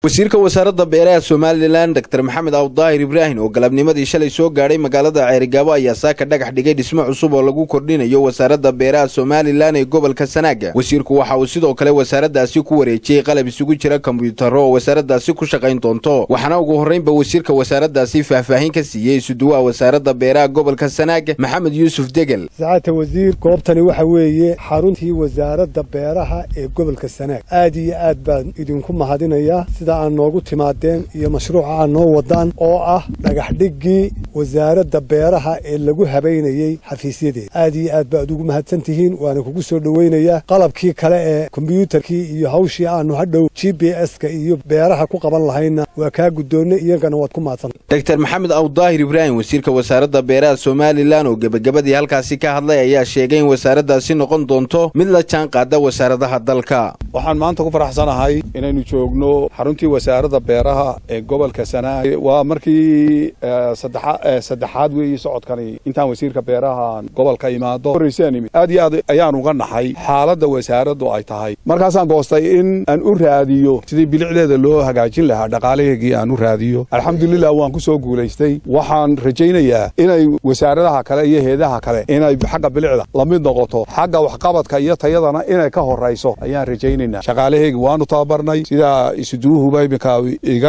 wasiirka wasaaradda beeraha somalilan dor maxamed awdaahir ibraahim oo galabnimadii shalay soo gaadhay magaalada ceerigaabo ayaa saaka dhagax dhigay dhismo cusub oo lagu kordhinayo wasaaradda beeraha somalilan ee gobolka sanaaga wasiirku waxa uu sidoo kale wasaaraddaasi ku wareejiyey qalab isugu jira kombiyuutarro oo wasaaraddaasi ku shaqayn doonto waxaana ugu horraynba wasiirka wasaaraddaasi faahfaahin ka siiyey isuduwaha wasaaradda beeraha gobolka sanaaga maxamed yuusuf degel sacaadta wasiir goobtani waxa weeye xaruntii wasaaradda beeraha ee gobolka sanaag aad iyo aad baan idinku mahadinayaa sida aad noogu timaadeen iyo mashruuca aad noo wadaan oo ah dhagaxdhiggii wasaaradda beeraha ee lagu habaynayey xafiisyadeeda aad iyo aad baad ugu mahadsan tihiin waana kugu soo dhoweynayaa qalabkii kale ee kombyuutarkii iyo hawshii aanu hadhow g b s-ka iyo beeraha ku qaban lahayna waa kaa guddoonnay iyagana waad ku mahadsanta dor maxamed awdaahir ibraahim wasiirka wasaaradda beeraha somalilan oo gebagabadii halkaasi ka hadlay ayaa sheegay in wasaaraddaasi noqon doonto mid la jaan qaada wasaaradaha dalka waxaan maanta ku faraxsanahay inaynu joogno xaruntii wasaaradda beeraha ee gobolka sanaag waa markii saddexaad weeye socodkani intaan wasiirka beeraha gobolka imaado horrayseanimi aad iyo aad ayaan uga naxay xaaladda wasaaraddu ay tahay markaasaan goostay in aan u raadiyo sidii bilicdeeda loo hagaajin lahaa dhaqaalaheegii aan u raadiyo alxamdulilah waan ku soo guulaystay waxaan rajaynayaa inay wasaaradaha kale iyo heedaha kale inay xagga bilicda la mid noqoto xagga waxqabadka iyo tayadana inay ka horrayso ayaan rajaynaynaa shaqaalaheegi waanu tababarnay sidaa isuduuhuba iminka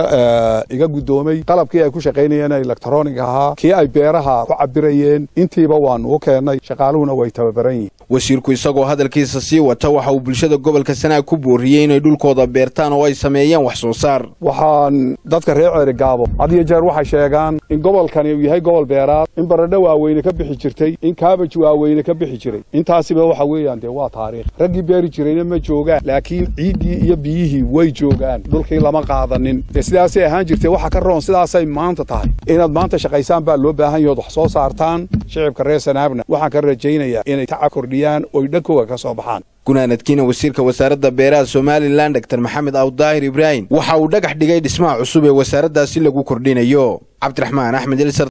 iga guddoomay qalabkii ay ku shaqaynayeen elektronig ahaa kii ay beeraha ku cabirayeen intiiba waanu u keennay shaqaaluhuna way tababaran yihiin wasiirku isagoo hadalkiisa sii wata waxa uu bulshada gobolka sanaag ku booriyey inay dhulkooda beertaan oo ay sameeyeen wax soo saar waxaan dadka reer ceerigaabo had iyo jeer waxay sheegaan in gobolkani uu yahay gobol beeraad in baradho waaweyne ka bixi jirtay in kaabaj waaweyne ka bixi jiray intaasiba waxa weeyaan dee waa taariikh raggii beeri jirayna ma joogaan laakiin ciiddii iyo biyihii way joogaan dhulkii lama qaadanin dee sidaasay ahaan jirtay waxa ka roon sidaasay maanta tahay inaad maanta shaqaysaan baa loo baahan yahood wax soo saartaan shicibka reer sanaabna waxaan ka rajaynayaa inay taca kordhiyaan oy dhankooga ka soo baxaan gunaanadkiina wasiirka wasaaradda beeraha somalilan dor maxamed awdaahir ibraahim waxa uu dhagax dhigay dhismaha cusub ee wasaaraddaasi lagu kordhinayo cabdiraxmaan axmed